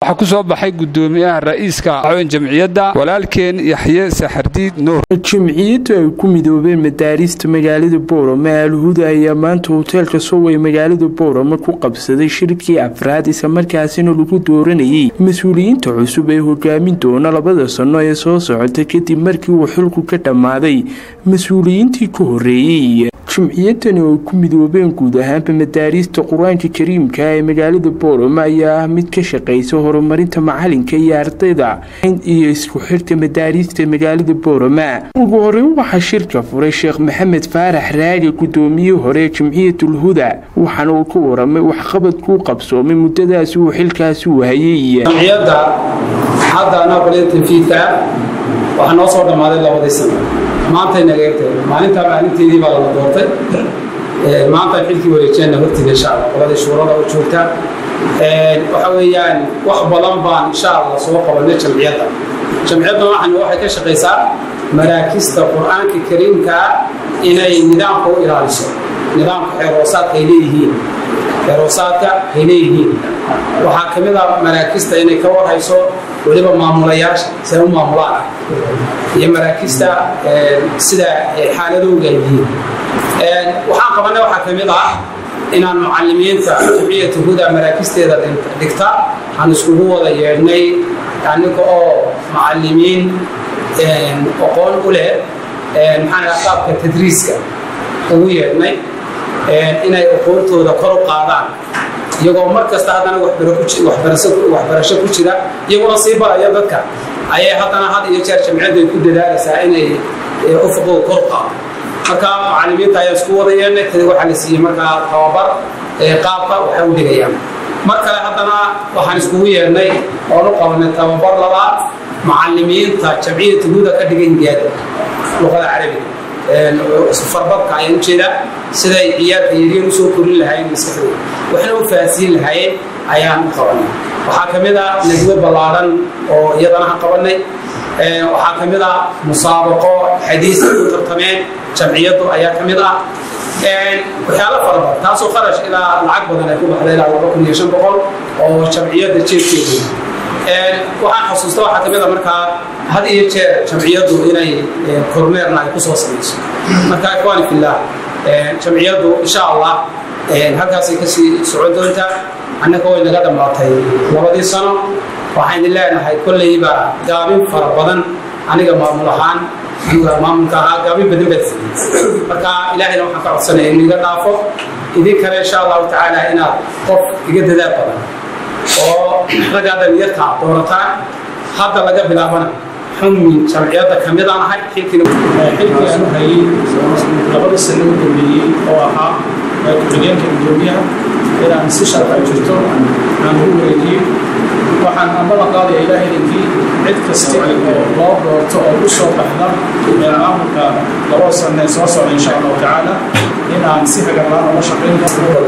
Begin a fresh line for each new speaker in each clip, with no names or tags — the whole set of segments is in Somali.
waxaa ku soo baxay gudoomiyaha ra'iiska jamciyadda walaalkeen yaxye saxardiid nuur
jimciyaddu ay ku midoobeen madaarista magaalada boorama alhuda ayaa maanta hoteelka soway magaalada boorama ku qabsaday shirkii afraad islamarkaasina lagu dooranayay mas-uuliyiinta cusub ee hogaamin doona labada sano ee soo socota kadib markii uu xilku ka dhammaaday mas-uuliyiintii ka horeeyey jimciyadani oo ku midoobeen guud ahaanba madaariista qur-aanka kariimka ee magaalada boorama ayaa ah mid ka shaqeysa horumarinta macalinka iyo ardayda iyo isku xirka madaariista magaalada boorama ugu horeyn waxaa shirka furay sheekh maxamed faarax raagi gudoomiyihii hore ee jimciyatul huda waxaana uu ka waramay waxqabadkuu qabsoomay muddadaasi uu xilkaasi u hayay
jamciyadda hadda anaaqolida tanfiidka waxaa noo soo dhammaaday labadii sano maantay nageegtay maalintaa maalinteedii baa lala doortay maantaan xilkii wareejeenna hortiida insha allah qoladii shuurada u joogta waxa weeyaan wax badan baan insha allah soo qabanay jamciyadda jamciyadda waxan waxay ka shaqaysaa maraakista qur-aanka kariimkaa inay nidaamka u ilaaliso nidaamka xeeroosaadka ay leeyihiin xeeroosaadka ay leeyihiin waxaa ka mid a maraakista inay ka warhayso weliba maamulayaasha siay u maamulaan iyo maraakista sida xaaladooga ay yihiin waxaan qabanay waxaa ka mid ah inaan mucalimiinta jamciyata huda maraakisteeda dhigta aan iskugu wada yeedhnay aniga oo mucalimiin aqoon u leh maxaa qaabka tadriiska ugu yeedhnay inay aqoontooda kor u qaadaan iyagoo mar kasta haddana waxbarasho ku jira iyaguna sii baraya dadka ayay haddana had iyo jeer jamciyaddu ay ku dadaalaysaa inay ufuqooda kor u qaado marka mucalimiinta ayaa isku wada yeelnay tadi waxaa la siiyey markaa tababar qaabka waxay u dhigayaan mar kale haddana waxaan iskugu yeelnay oon u qabanay tababar labaad mucalimiinta jamciyata huda ka dhiga indiyaada luqada carabiga farbadka ayaan ujeedaa siday ciyaarka yaryar usoo korin lahaayeen maskaxdooda waxna u fahansiin lahaayeen ayaan u qabanay waxaa ka mid ah nadwe ballaaran oo iyadana ha qabanay waxaa ka mid ah musaabaqo xadiis ay ku tartameen jamciyaddu ayaa ka mid ah waxyaalo fara badan taasoo kharash ilaa lacag badan ay ku baxday ilaa laba kun iyo shan boqol oo jamciyadda jeedkeedu waxaan xasuusta waxaa ka mid a markaa had iyo jeer jamciyaddu inay kormeerna ay ku soo samayso marka ikhwaani fillah jamciyaddu insha allah halkaasay kasii socon doontaa annaka way naga dhammaatay labadii sano waxaan idin leenahay kolleyba gaabin fara badan aniga maamul ahaan aniga maamulka ahaa gaabin badan baad siiyey marka ilaahayna waxaan ka codsanaya inuu iga dhaafo idin kale insha allahu tacaala inaad qof iga dadaal badan oo raggaa dhalinyarta doorataan hadda laga bilaabana xumi jamciyadda ka mid aan ahay xilkii
aan u hayay labada sano u dambeeyey oo ahaa ku-xigeenka gudoomiyaha inaan si sharci jirto aan u wareejiyey waxaan amada qaadaya ilaahaydnkii cid kasta oo loo doorto oo u soo baxda maamulka laba sano ee soo socda insha allahu tacaala in aan si hagarlaan oga shaqayn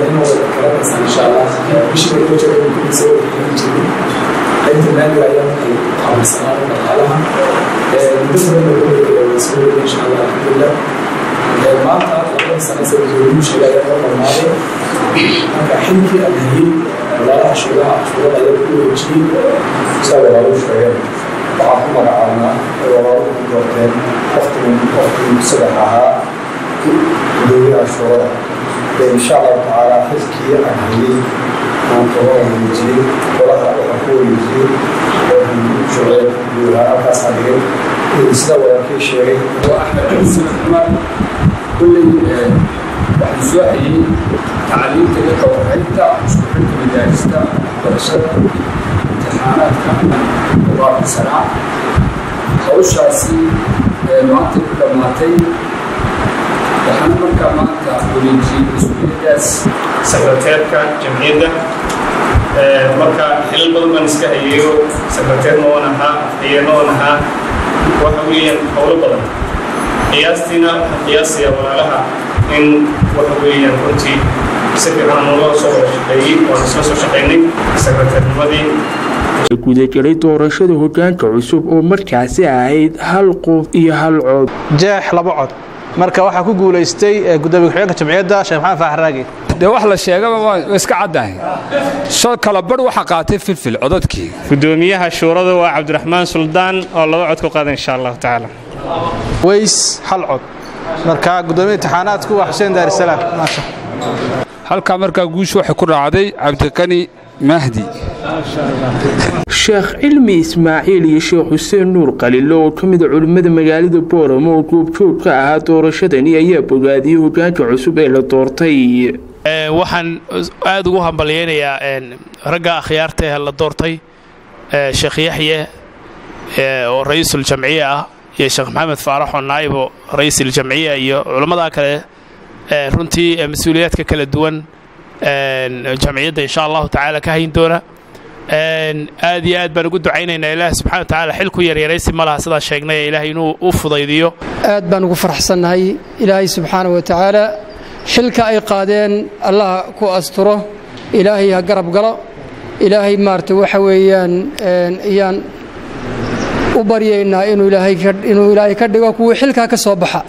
maanta labada sano sababtoodu sheegay ayaa loo dhamaaday marka xilkii aan hayay walaalaha shuuraha shuurada ayaa ku wareejiyey saa walaalu sheegeen waxaan ku magacaabnaa ay walaalu ku doorteen waqtigan waqtigii saddex ahaa gudoomiyaha shuurada insha allahu tacaala xilkii aan hayay maanta waa wareejiyey walaha waxaan ku wareejiyey shuureed guudaha halkaasaan dhigay sida walaalkii sheegay
waa axmed xuseen xumar kulley waxaan soo hayey tacliimta iyo qawaxaynta isku xilka madaarista waxbarashada imtixaanaadka mubaarka sanaa hawshaasi maanta ku dhammaatay waxaana markaa maanta wareejiyey mas-uuliyaddaas
sekreteerka jamciyadda marka xilal badan baan iska hayeeyo sekreteerna oon ahaa afhayeenna oon ahaa waxa weeyaan howlo badan qiyaastiina waxaan qiyaasayaa walaalaha in waxa weeyaan runtii si fiican noola soo wada shaqeeyey waan isla soo shaqaynay sekreteernimadii
gudagelay doorashada hogaanka cusub oo markaasi ahayd hal qof iyo hal cod
jeex laba cod
marka waxaa ku guulaystay gudoomiye ku-xigeenka jamciyadda sheekh maxamed faax raagi
dee wax la sheegaba waa iska caddahay soo kala badh waxaa qaatay filfil codadkii
gudoomiyaha shuurada waa cabdiraxmaan suldaan oo laba cod ku qaada insha allahu tacaala
weys hal cod marka gudoomiya imtixaanaadku waa xuseen daarisalaam maasha
halkaa markaa guushu waxay ku raacday cabdiqani mahdi
sheekh cilmi ismaaciil iyo sheekh xuseen nuur qalilo oo ka mida culimmada magaalada booramo oo goobjoog ka ahaa doorashadani ayaa bogaadiyey hogaanka cusub ee la doortay
waxaan aad ugu hambalyaynayaa ragga akhyaarta ee la doortay sheekh yaxye oo ra'iisul jamciya ah iyo sheekh maxamed faarax oo naa'ibo ra'iisul jamciya iyo culammada kale runtii mas-uuliyaadka kala duwan jamciyadda insha allahu tacaala ka hayn doona aad iyo aad baan ugu ducaynaynaa ilaah subxana wa tacaala xilku yaryaraysi ma laha sidaa sheegnay ee ilaahay inuu u fudaydiyo
aad baan ugu faraxsannahay ilaahay subxaana wa tacaala xilka ay qaadeen allah ku asturo ilaahay ha garab galo ilaahay maarata waxa weeyaan ayaan u baryaynaa inuu ilaahay ka dhigo kuwii xilkaa ka soo baxa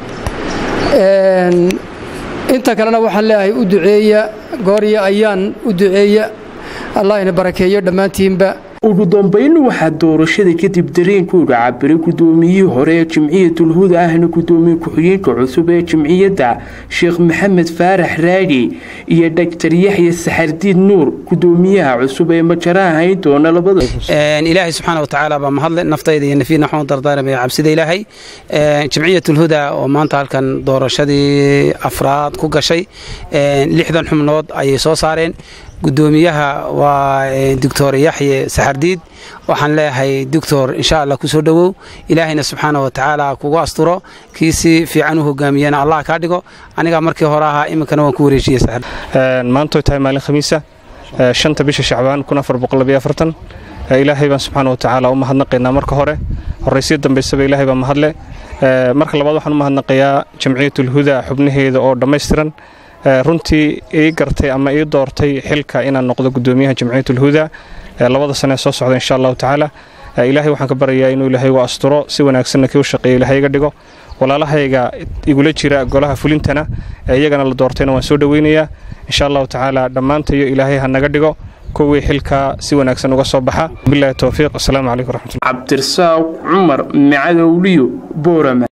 inta kalena waxaan leeyahay u duceeya goorya ayaan u duceeya allah ina barakeeyo dhammaantiinba
ugu dambayn waxaa doorashada kadib dareenkooda cabiray gudoomiyihii hore ee jimciyatulhuda ahna gudoomiye ku-xigeenka cusub ee jimciyadda sheekh maxamed faarax raagi iyo dhaktar yaxya saxardiid nuur gudoomiyaha cusub ee majaraha hayn doona labada
ilaahay subxaana wa tacaala baa mahadle naftayda iyo nafiidna waxaan u dardaaramaya cabsida ilaahay jimciyatulhuda oo maanta halkan doorashadii afraad ku gashay lixdan xubnood ayay soo saareen gudoomiyaha waa doctor yaxye saxardiid waxaan leeyahay doctor insha allah kusoo dhowow ilaahayna subxaana wa tacaala kugu asturo kii si fiican u hogaamiyana allah kaa dhigo anigaa markii hore ahaa iminkana waan ku wareejiyey
maantoy tahay maalin khamiisa shanta bisha shacbaan ilaahay baan subxaana wa tacaala u mahadnaqaynaa marka hore horraysyo dambaysaba ilaahay baa mahadle marka labaad waxaan u mahadnaqayaa jamciyatulhuda xubnaheeda oo dhammaystiran runtii ii gartay ama ii doortay xilka inaan noqdo gudoomiyaha jamciyatulhuda labada sane soo socda insha allahu tacaala ilaahay waxaan ka baryayaa inuu ilaahay u asturo si wanaagsanna kii u shaqeeya ilaahay iga dhigo walaalahayga igula jira golaha fulintana iyagana la doortayna waan soo dhoweynayaa insha allahu tacaala dhammaantayo ilaahay ha naga dhigo kuwii xilkaa si wanaagsan uga soo baxa bilahi towfiiq asalaamu calaykum raxmatullah
cabdirasaaq cumar macadowliyo boorama